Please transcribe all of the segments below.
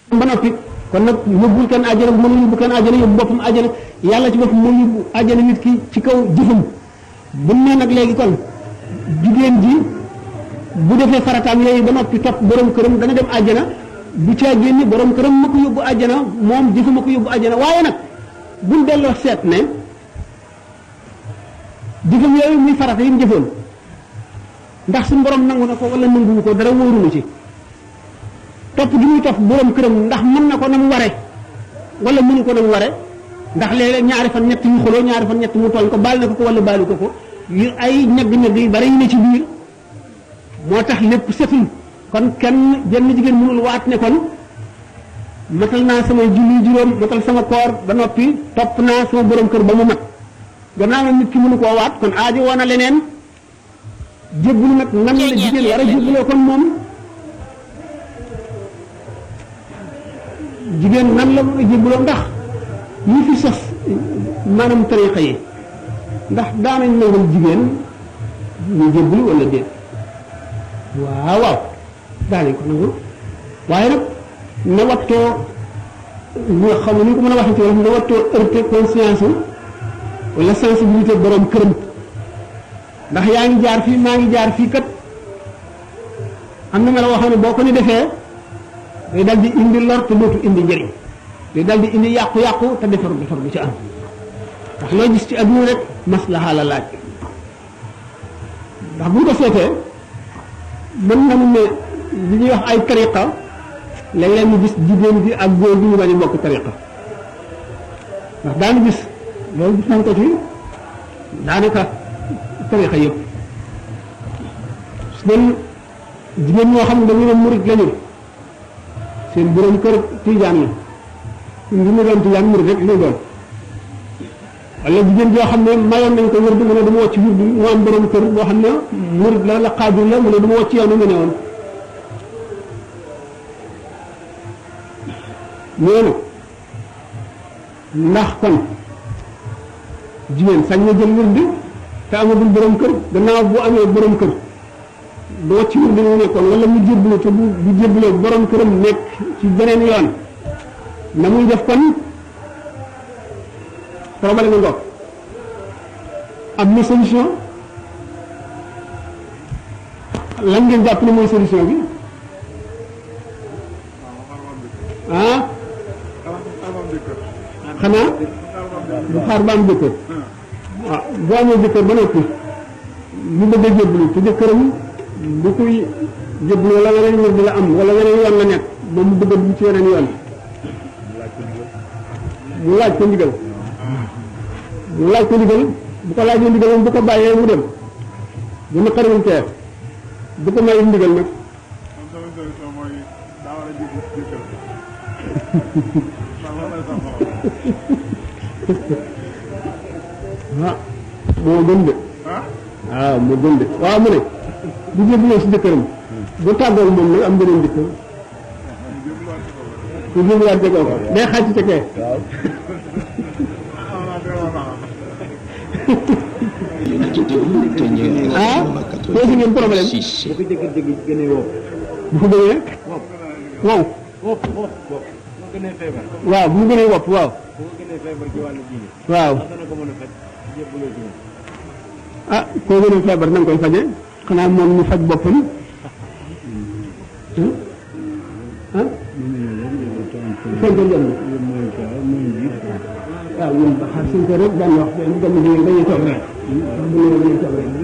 ba noppi kon nag yóbbul kenn àjjana bu mënul yóbbu kenn àjjana yóbbu boppam àjjana yàlla ci boppam moo yóbbu àjjana nit ki ci kaw jëfam bu ne nag léegi kon jigéen ji bu defee farataam yooyu ba noppi topp borom këram dana dem àjjana bu caa génne borom këram ma ko yóbbu àjjana moom jëfu ma ko yóbbu àjjana waaye nag buñ delloo seet ne jëfam yooyu muy farata yi mu jëfoon ndax suñu borom nangu na ko wala nanguwu ko dara wóorunu ci topp gi muy topp borom këram ndax mën na ko na mu ware wala mënu ko na mu ware ndax léeg-léeg ñaari fan ñett yu xuloo ñaari fan ñett mu tooñ ko baal na ko ko wala baalu ko ko yu ay ñagg-ñagg yu bari yu ne ci biir moo tax lépp setul kon kenn jenn jigéen mënul waat ne kon matal naa samay julli juróom matal sama koor ba noppi topp naa sama borom kër ba mu mat gannaaw na nit ki mënu koo waat kon aajo woon na leneen jébbalu nag nan la jigéen war a jébbaloo kon moom jigéen nan la mën a jébbaloo ndax ñi fi sos maanaam tariqa yi ndax daanañ nangal jigéen ñu jébbalu wala déet waaw waaw daanañ ko nangul waaye nag na wattoo ñu xam ni ko mën a waxee ci wolof na wattoo heurté conscience wala sensibilité borom këram ndax yaa ngi jaar fii maa ngi jaar fii kat am na melo waxoon ne boo ko ni defee day dal di indi lor te dootu indi njëriñ day dal di indi yàqu-yàqu te defar defar bu ci am ndax loo gis ci adduna rek maslaha la laaj ndax bu ñu ko seetee mën na mu ne li ñuy wax ay tariqa léeg-léeg mu gis jigéen bi ak góor bi ñu bañ a bokk tariqa ndax daanu gis loolu gis nañ ko ci daanaka tariqa yëpp su doon jigéen ñoo xam ne dañu ne murit lañu seen borom kër tijaan la ngi mu doon tijaan murit rek lay doon wala jigéen joo xam ne mayoon nañ ko wërdu mu ne dama wàcc wërdu mu am borom kër boo xam ne murit la la xaadir la mu ne dama wàcc yow ni mu ne woon noonu ndax kon jigéen sañ na jël wërdu te amagul borom kër gannaaw bu amee borom kër du wàcc wërdu mu nekkoon wala mu jébbalu te bu bu jébbaloo borom këram nekk ci beneen yoon na muy def kon problème nga ngoog am na solution lan ngeen jàpp ne mooy solution bi ah xanaa bu xaar ba am jëkkër waaw bu amee jëkkër ba noppi mu bëgg a jébbalu te jëkkëram bu koy jébbalu wala weneen wér di la am wala weneen yoon la nekk moom mu bëgg a dugg ci weneen yoon mu laaj ko ndigal mu laaj ko ndigal bu ko laajee ndigal moom bu ko bàyyee mu dem bu na xariwul teer bu ko may ndigal nag ah moo gën de waaw moo gën de waaw mu ne bu jébbaloo si jëkkëram bu tàggoog moom nag am beneen jëkkër bu jébbaluwaat jegoo ko day xàcc ca kee ah pose ngeen problème bu ko jëkkër dégg gënee woo bu ko gënee wow wopp wopp wopp moo gënee feebar waaw bu mu gënee wopp waaw bu ko gënee feebar ci wàllu diine waaw ndax dana ko mën a faj jébbaloo ci moom ah koo gënee feebar na nga koy faje xanaa moom ñu faj boppam ah fekk jëm waaw ñun ba xaar suñ ko rek daan wax bu gëm di dañuy toog rek bu ñu dañuy toog rek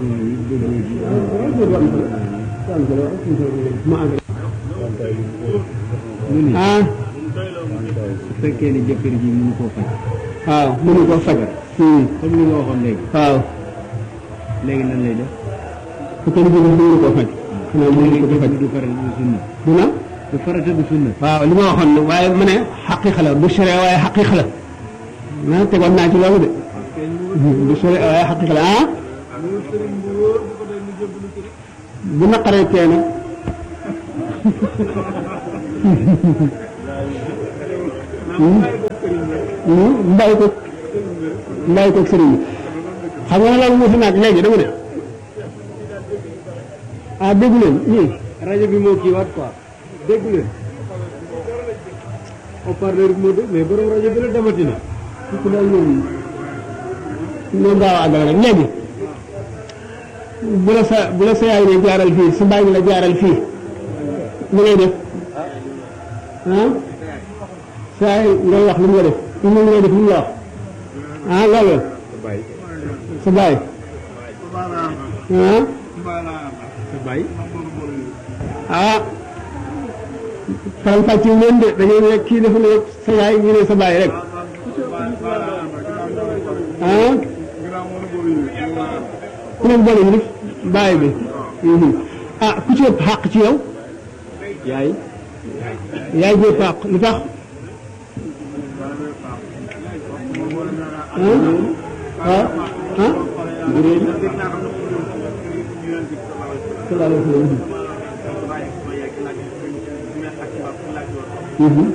ah su fekkee ne jëkkër ji mënu koo faj waaw mënu koo faj comme li nga waxoon léegi waaw léegi nan lay def su ko defee mënu koo faj xanaa mënu ko faj du farata du sunna du na du farata du sunna waaw li ma waxoon ne waaye ma ne xaqiqa la du sore waaye xaqiqa la ah tegoon naa ci loolu de du sore waaye xaqiqa la ah bu naqaree tee nag mbay ko mbay ko sëriñ bi xam nga ne loolu wuti naag léegi dama ne ah déggu leen ñii rajo bi moo kii waat quoi dégg leen haut-parleur bi moo de mais borom rajo bi la demati na. ku daal moom noonu gaaw a àggal rek léegi bu la sa bu la sa yaay ne jaaral fii sa baay ne la jaaral fii li ngay def ah sa yaay ngay wax li mu nga def li mu ngay def li mu la wax ah loolu Baye. sa baay ah sa baay. ah faram fàcce leen de dañoo ne kii dafa ne sa yaay ñu ne sa baay rek ah ku leen boole ñu def baay bi mhm. ah ku ci ëpp xàq ci yow yaay. yaay ji ëpp xàq lu tax ah ah ah sallallahu alayhi wa sallam mhm.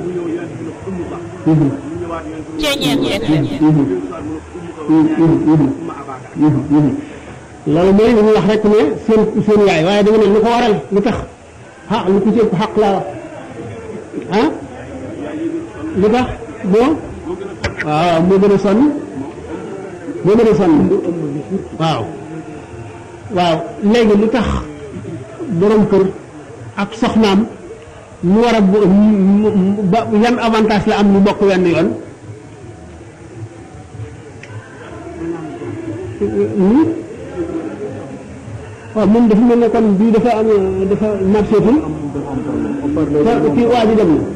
Mhm. Ceeñeen FM loolu mooy li ñu wax rek ne seen seen yaay waaye da nga ne lu ko waral lu tax ah lu ko ci ëpp xaq laa wax ah lu tax moo waaw moo gën a sonn moo gën a sonn waaw waaw léegi lu tax borom kër ak soxnaam mu war a bo- mu- mu- ba yan avantage la am ñu bokk wenn yoon Hmm? waaw moom dafa mel ne kon bii dafa am dafa marchétul te kii waa ji dem na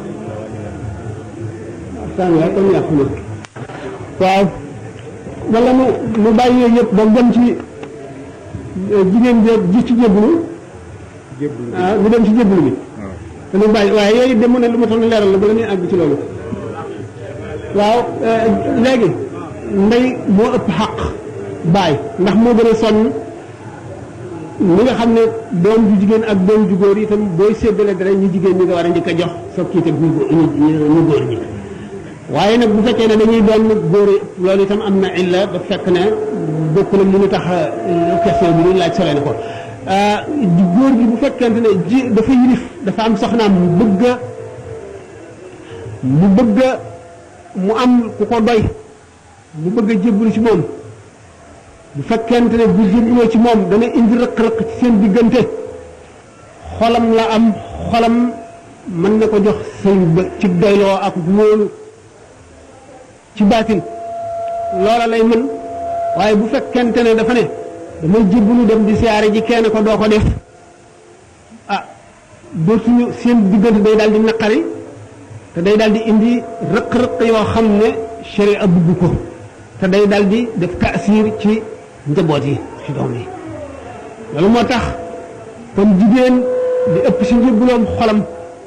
waxtaan waaye kon yàqu na waaw wala mu mu bàyyi yooyu yëpp ba dem ci eh, jigéen ji ji ci jébbalu jébbalu. ah mu dem ci jébbalu bi waaw. te mu bàyyi waaye yooyu dem mu ne lu ma tax na leeral la bala ñuy àgg ci loolu waaw eh, léegi ndey moo ëpp xaq baay ndax moo gën a sonn ñi nga xam ne doom ju jigéen ak doom ju góor itam booy séddale dara ñu jigéen ñi nga war a njëkk a jox soog kii teg ñu góor ñu ñu góor ñi waaye nag bu fekkee ne dañuy doon góor yi loolu itam am na illa ba fekk ne bokk na mënu tax question bi ñu laaj sole na ko di góor gi bu fekkente ne ji dafa yilif dafa am soxnaam mu bëgg a mu bëgg a mu am ku ko doy mu bëgg a jébbalu ci moom bu fekkente ne bu jébbaloo ci moom dana indi rëq-rëq ci seen diggante xolam la am xolam mën na ko jox sëñ ba ci doyloo ak wóolu ci baatin loola lay mën waaye bu fekkente ne dafa ne damay jébbalu dem di siyaare ji kenn ko doo ko def ah dootuñu seen diggante day daal di naqari te day daal di indi rëq-rëq yoo xam ne sharia bugg ko te day daal di def taasir ci njaboot yi ci doom yi loolu moo tax kon jigéen di ëpp si njëbbuloom xolam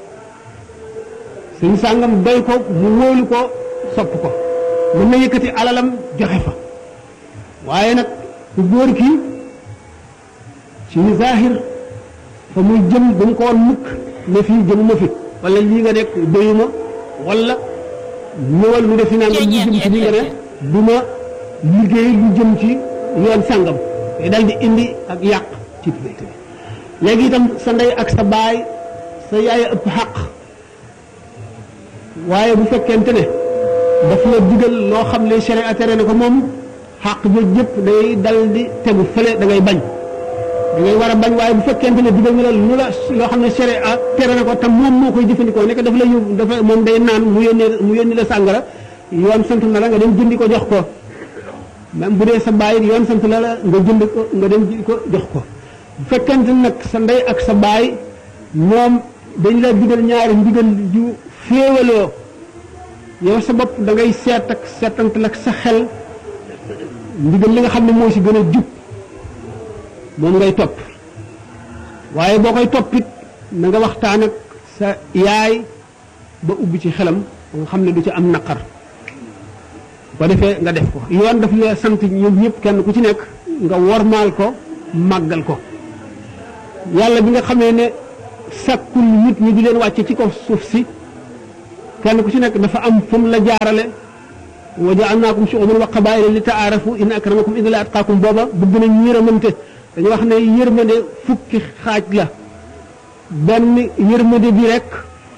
suñu sàngam doy ko mu wóolu ko sopp ko mën na yëkkati alalam joxe fa waaye nag ku góor ki ci zahir fa muy jëm bu mu ko woon mukk ne fii jëmuma fi wala lii nga nekk doyuma wala ñëwal lu defi nangam lu jëm ci li nga ne du ma liggéey lu jëm ci yoon sàngam te dal di indi ak yàq ci diggante bi léegi itam sa ndey ak sa baay sa yaay ëpp xaq waaye bu fekkente ne daf la digal loo xam ne sharia tere na ko moom xaq jooju yëpp day dal di tegu fële da ngay bañ da ngay war a bañ waaye bu fekkente ne digal nga la lu la loo xam ne sharia tere na ko te moom moo koy jëfandikoo nekk dafa la yóbbu dafa moom day naan mu yónnee mu yónni la sàngara yoon sant na la nga dem jëndi ko jox ko même bu dee sa baay yoon sant na la nga jënd ko nga dem jëndi ko jox ko bu fekkente nag sa ndey ak sa baay ñoom dañ la digal ñaari ndigal ju féewaloo yow sa bopp da ngay seet ak seetantal ak sa xel ndigal li nga xam ne moo si gën a jub moom ngay topp waaye boo koy toppit na nga waxtaan ak sa yaay ba ubbi ci xelam ba nga xam ne du ci am naqar ko defee nga def ko yoon daf la sant ñoom ñëpp kenn ku ci nekk nga wormaal ko màggal ko yàlla bi nga xamee ne sàkkul nit ñi di leen wàcce ci kaw suuf si kenn ku ci nekk dafa am fu mu la jaarale wa ja'alnaakum shu'uban wa qabaa'ila li ta'aarafu inna akramakum inda Llaahi atqaakum booba bëgg nañ yërëmante dañu wax ne yërmande fukki xaaj la benn yërmande bi rek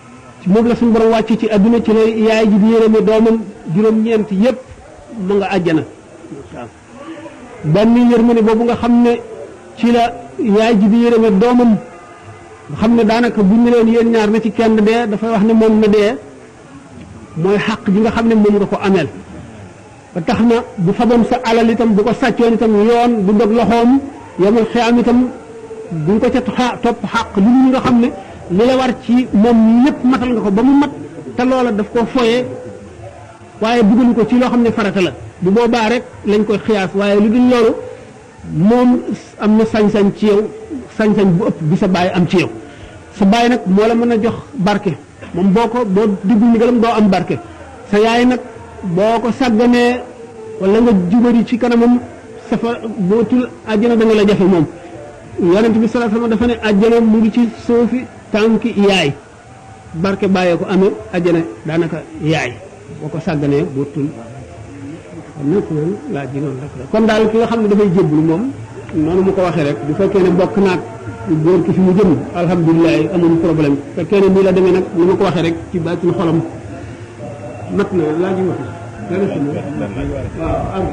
moom la suñu borom wàcc ci adduna ci la yaay ji di yërëme doomam juróom-ñeent yépp ma nga àjjana waaw benn yërmande boobu nga xam ne ci la yaay ji di yërëme doomam nga xam ne daanaka buñ ne leen yéen ñaar na ci kenn dee dafay wax ne moom na dee mooy xàq ji nga xam ne moom nga ko ameel ba tax na bu faboon sa alal itam bu ko sàccoon itam yoon du dog loxoom yomul xiyaam itam duñ ko ca xa- topp xàq lu ñu nga xam ne li la war ci moom lépp matal nga ko ba mu mat te loola daf koo foyee waaye dugal ko ci loo xam ne farata la bu boobaa rek lañ koy xiyaas waaye lu dul loolu moom am na sañ-sañ ci yow sañ-sañ bu ëpp bi sa baay am ci yow sa baay nag moo la mën a jox barke moom boo ko boo diggul ndigalam doo am barke sa yaay nag boo ko sàgganee wala nga jubari ci kanamam safa bootul àjjana da nga la jafe moom yonent bi sallallahu alayhi wasallam dafa ne àjjana mu ngi ci suufi tànki yaay barke bàyyee ko amee àjjana daanaka yaay boo ko sàgganee bootul xam na kon laaj ji noonu rek la kon daal ki nga xam ne dafay jébbalu moom noonu mu ko waxee rek bu fekkee ne bokk naag góor ki fi mu jëm alhamdulilah amuñu problème bu fekkee ne nii la demee nag ni ma ko waxee rek ci baatin xolam mat na laaj yi wax dana fi waaw àgg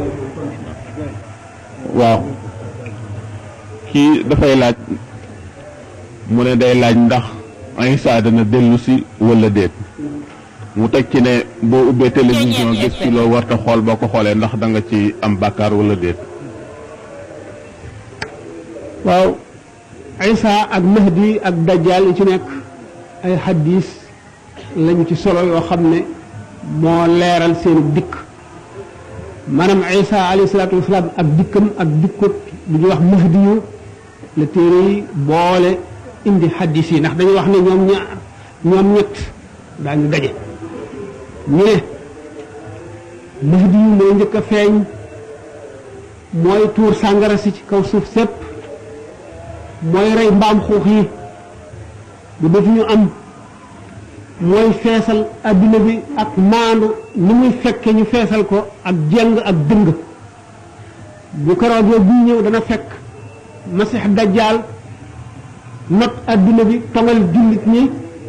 waaw kii dafay laaj mu ne day laaj ndax Isa dana dellu si wala déet mu teg ci ne boo ubbee télévision gis ci loo warta xool boo ko xoolee ndax da nga ci am bàkkaar wala déet waaw Isa ak Mahdi ak Dajjal yi ci nekk ay xaddiis lañu ci solo yoo xam ne moo leeral seenu dikk maanaam Isa alayhi salaatu wasalaam ak dikkam ak dikkut bu ñuy wax Mahdi yu la téere yi boole indi xaddiis yi ndax dañuy wax ne ñoom ñaar ñoom ñett daañu daje ñu ne Mahdi yu mooy njëkk a feeñ mooy tuur sàngara si ci kaw suuf sépp mooy rey mbaam xuux yi bu def ñu am mooy feesal adduna bi ak maandu ni muy fekke ñu feesal ko ak jeng ak dëng bu keroogee buy ñëw dana fekk masix dajjaal not adduna bi tongal jullit ñi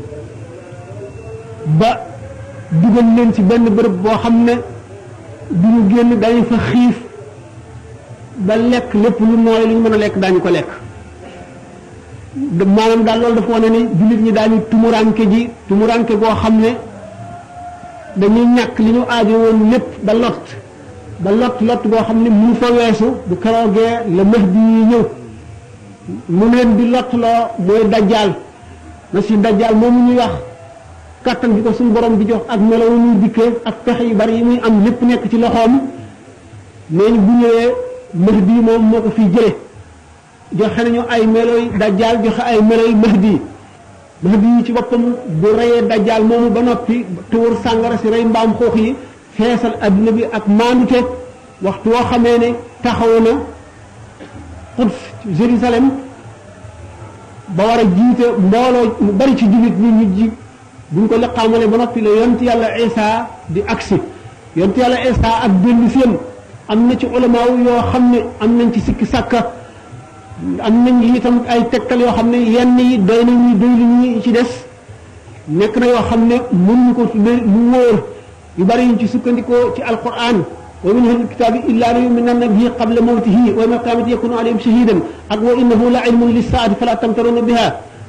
ba dugal leen ci benn bërëb boo xam ne du ñu génn dañu fa xiif ba lekk lépp lu nooy lu ñu mën a lekk daañu ko lekk maanaam daal loolu dafa wane ni jullit ñi daañu tumuranke ji tumuranke goo xam ne dañuy ñàkk li ñu aajo woon lépp ba lot ba lot lot goo xam ne mu fa weesu bu keroogee la Mahdi yi ñëw mu leen di lot loo mooy dajjaal na si dajjaal moomu ñuy wax kàttan bi ko suñu borom di jox ak melo wu ñuy dikkee ak pexe yu bari yi muy am lépp nekk ci loxoom nee ñu bu ñëwee Mahdi moom moo ko fiy jële joxe nañu ay meloy dajjaal joxe ay meloy mahdi mahdi yi ci boppam bu reyee dajjaal moomu ba noppi tuur sàngara si rey mbaam xuux yi feesal adduna bi ak maandute waxtu woo xamee ne taxaw na Quds Jérusalem ba war a jiite mbooloo mu bari ci jullit ñi ñu ji buñ ko liqaamale ba noppi la yont yàlla Isa di agsi yont yàlla Isa ak dellu seen am na ci ulamaaw yoo xam ne am nañ ci sikki sàkka am nañ li itam ay tegtal yoo xam ne yenn yi doy nañu doy li ñi ci des nekk na yoo xam ne mënuñu ko tudde lu wóor yu bari yuñ ci sukkandikoo ci alquran wa min ahli kitaabi illa la yuminanna bihi qabla mawtihi wa yawma alqiyamati yakunu alayhim shahidan ak wa innahu la ilmun lissaati fala tamtaruna biha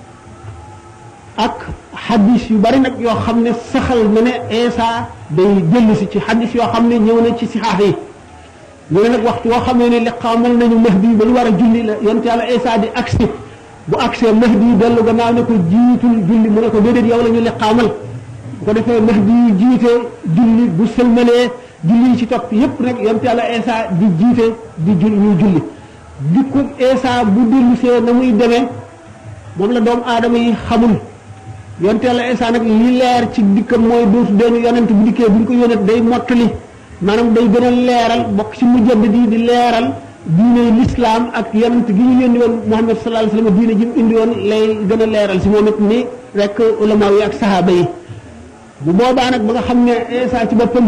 ak xadis yu bari nag yoo xam ne saxal na ne Isa day jëllu si ci xadis yoo xam ne ñëw na ci sixaax yi ñu ne nag waxtu woo xamee ne liqaamal nañu mahdi ba ñu war a julli la yonte yàlla Isa di agsi bu agsee mahdi yi dellu gannaaw ne ko jiitul julli mu ne ko déedéet yow la ñu liqaamal bu ko defee mahdi yi jiite julli bu sëlmalee julli yi ci topp yépp nag yonte yàlla Isa di jiite di julli ñuy julli dikku Isa bu dellusee na muy demee moom la doomu aadama yi xamul yonte yàlla Isa nag li leer ci dikkam mooy dootu doon yonent bu dikkee bu ñu ko yónnee day mottali maanaam day gën a leeral bokk ci mujaddid yi di leeral diine lislaam ak yonent gi ñu yónni woon Muhammad sallallahu alayhi wa sallam diine ji mu indi woon lay gën a leeral si moom it ni rek ulama yi ak sahaaba yi bu boobaa nag ba nga xam ne Isa ci boppam